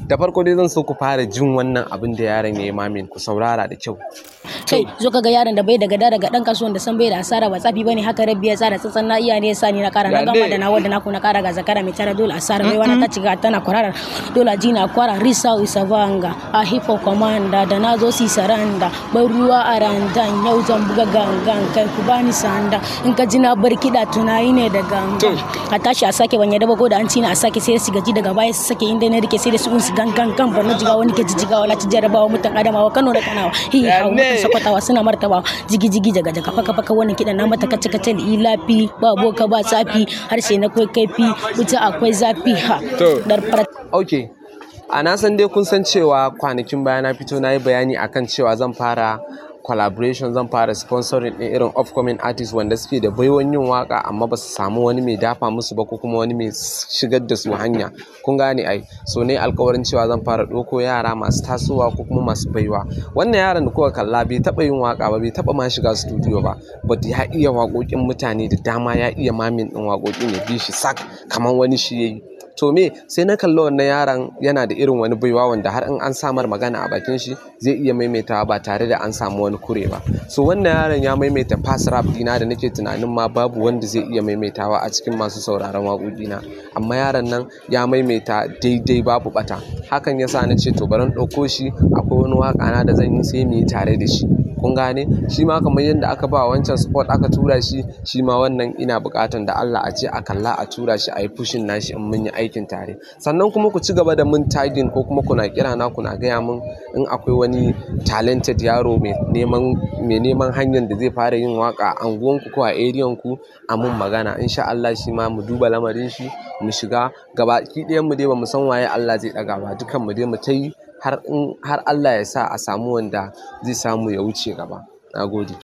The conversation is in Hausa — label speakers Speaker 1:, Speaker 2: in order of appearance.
Speaker 1: da farko dai zan so ku fara jin wannan abin da yaron ya yi mamin ku saurara da kyau
Speaker 2: kai zo ka ga yaron da bai daga da daga dan kasuwan da san bai da asara ba tsafi bane haka rabbi ya tsara tsatsan na iya ne ya sa ni na kara na gama da na wanda na ku na kara ga zakara mai tara dole asara mai wani ta ciga tana kwarara dole ji na kwara risa usavanga a hippo commander da na zo si saranda bai ruwa a randan yau zan buga gangan kai ku bani sanda in ka ji na bar kiɗa tunayi ne da gangan a tashi a sake ban yadda ba ko da an ci na a sake sai su gaji daga baya su sake inda na rike sai da su unsu gangan kan barno jiga wani ke jijigawa na ci jarabawa mutan adamawa kano da kanawa hi hawa mutan sakwatawa suna martaba jigi jigi jaga jaga faka faka wannan kiɗan na mata kace kace ilafi ba boka ba tsafi harshe na kai kaifi wuta akwai zafi ha dar fara
Speaker 1: ok a na san dai kun san cewa kwanakin baya na fito na yi bayani akan cewa zan fara collaboration zan fara sponsoring ɗin irin upcoming artists wanda suke da baiwan yin waka amma ba su samu wani mai dafa musu ba ko kuma wani mai shigar da su hanya kun gane ai so ne alkawarin cewa zan fara ɗauko yara masu tasowa ko kuma masu baiwa wannan yaron da kuka kalla bai taɓa yin waka ba bai taɓa ma shiga studio ba but ya iya waƙoƙin mutane da dama ya iya mamin ɗin waƙoƙin ya bi shi sak kamar wani shi yayi to me sai na kalli wannan yaron yana da irin wani baiwa wanda har in an samar magana a bakin shi zai iya maimaitawa ba tare da an samu wani kure ba so wannan yaron ya maimaita fast rap dina da nake tunanin ma babu wanda zai iya maimaitawa a cikin masu sauraron waƙoƙina amma yaron nan ya maimaita daidai babu bata hakan yasa na ce to bari in ɗauko shi akwai wani waƙa na da zan yi sai mu yi tare da shi kun gane shi ma kamar yadda aka ba wancan sport aka tura shi shi ma wannan ina buƙatan da Allah a ce a kalla a tura shi a yi pushin nashi in mun yi aikin tare sannan kuma ku ci gaba da mun tagging ko kuma kuna kira na kuna gaya min in akwai wani talented yaro mai neman mai neman hanyar da zai fara yin waka a anguwanku ko a area ku a mun magana insha Allah shi ma mu duba lamarin shi mu shiga gaba ki ɗayan mu dai ba mu san waye Allah zai ɗaga ba dukan mu dai mu ta yi har in har Allah ya sa a samu wanda zai samu ya wuce gaba. Na gode.